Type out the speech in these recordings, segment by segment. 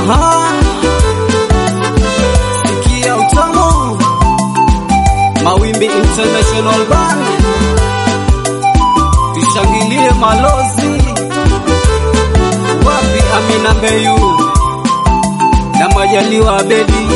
Aha, sikia utamu, Mawimbi International Band, tushangilie malozi. Wapi Amina Mbeyu na Majaliwa Abedi?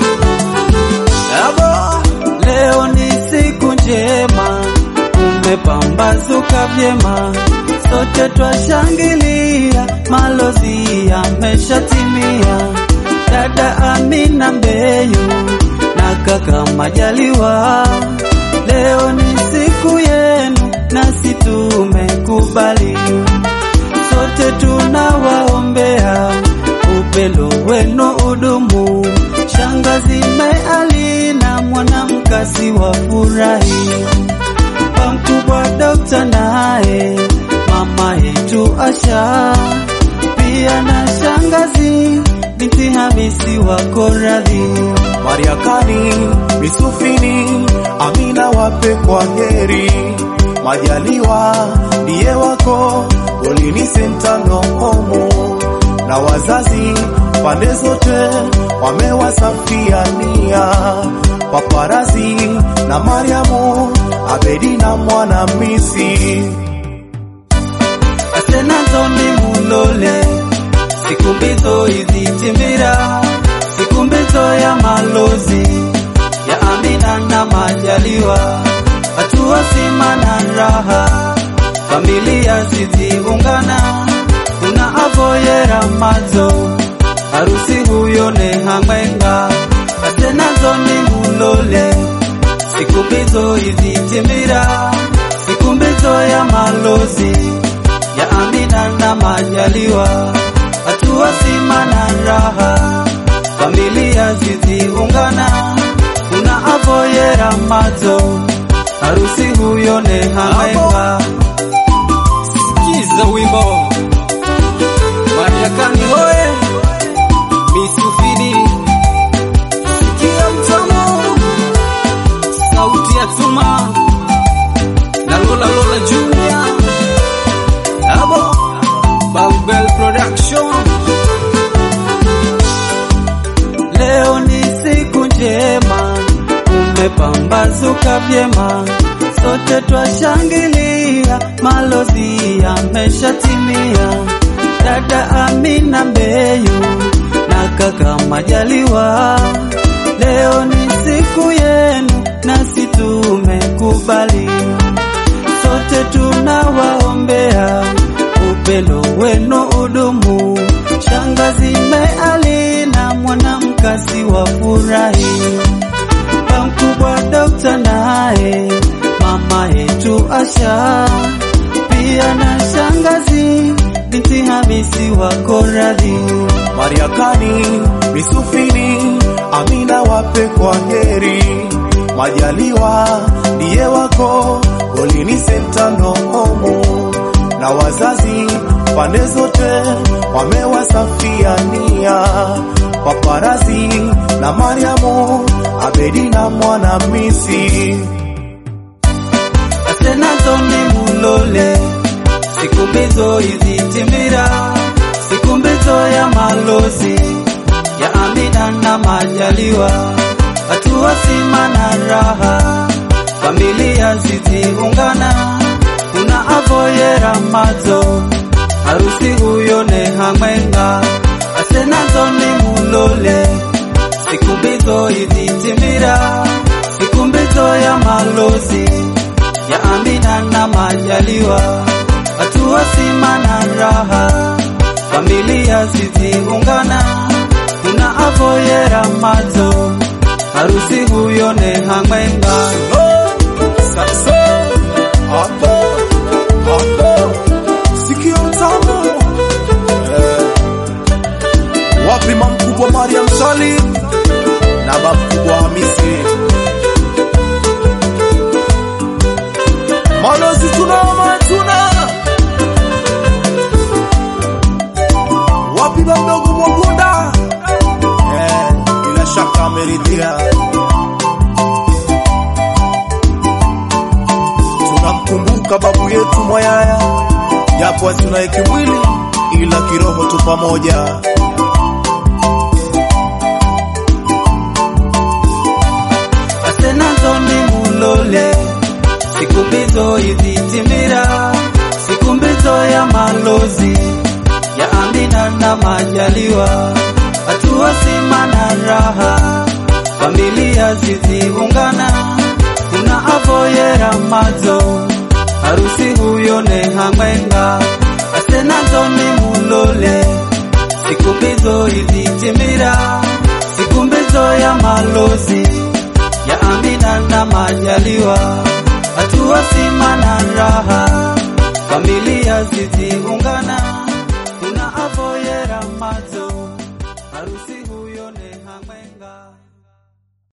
Abo, Leo ni siku njema, umepambazuka vyema, sote twashangilia, malozi yameshatimia. Dada Amina Mbeyu na kaka Majaliwa, leo ni siku yenu, nasi tumekubali, sote tunawaombea upendo wenu udumu. Shangazi Meali na mwanamkasi wa furahi, pamkubwa Dokta naye mama yetu Asha, pia na shangazi binti Hamisi wako radhi. Mariakani, Misufini, Amina wape kwa heri. Majaliwa ndiye wako, Golini Sentano Homo na wazazi pande zote wamewasafia nia. Paparazi na Mariamu, Abedi na Mwanamisi. Asenazoni mulole siku mbizo izitimira, siku mbizo ya malozi ya Amina na Majaliwa, hatua sima na raha, familia ziziungana, kuna avoyera mazo harusi huyo ne hamwenga. Asenazoni mulole siku mbizo izitimira, siku mbizo ya malozi ya Amina na Majaliwa, hatua sima na raha, familia ziziungana, kuna avoyera mazo harusi huyo ne hamwenga. sikiza wimbo Mariakani hoye, Misufini, sikia mtamu, sauti ya Tuma na Lola Lola Junior, abo Bambel Production. Leo ni siku njema, umepambazuka vyema, sote twashangilia, malozi yameshatimia. Dada Amina Mbeyu na kaka Majaliwa, leo ni siku yenu, nasi tumekubali, sote tunawaombea upendo wenu udumu. Shangazi Meali na mwanamkasi wa furahi, pamkubwa Dokta naye mama yetu Asha, pia na shangazi binti Hamisi wako radhi. Mariakani, Misufini, Amina wape kwa heri. Majaliwa ndiye wako, Golini Sentano Homo na wazazi pande zote wamewasafia nia. Paparazi na Mariamu, Abedi na Mwanamisi. Asenazoni mulole siku mbizo izitimira, siku mbizo ya malozi ya Amina na Majaliwa, hatua sima na raha, familia ziziungana, kuna avoyera mazo harusi huyo ne hamwenga. Asenazoni mulole siku mbizo izitimira, siku mbizo ya malozi ya Amina na Majaliwa, hatua sima na raha, familia ziziungana, kuna avoyera mazo harusi huyo ne hamwenga. Sasa hapo hapo sikio tamu eh, wapi mamkubwa Mariam Salim na mamkubwa Hamisi malozi tunama tuna wapi mamdogo Mwagunda eh, bila shaka ameridhia tunamkumbuka babu yetu Mwayaya, japo hatuna kimwili ila kiroho tu pamoja. siku mbizo izitimira, siku mbizo ya malozi ya Amina na Majaliwa, hatua sima na raha, familia ziziungana, kuna avoyera mazo harusi huyo ne hamwenga asenazo ni mulole siku mbizo izitimira, siku mbizo ya malozi ya Amina na Majaliwa, hatua sima na raha, familia ziziungana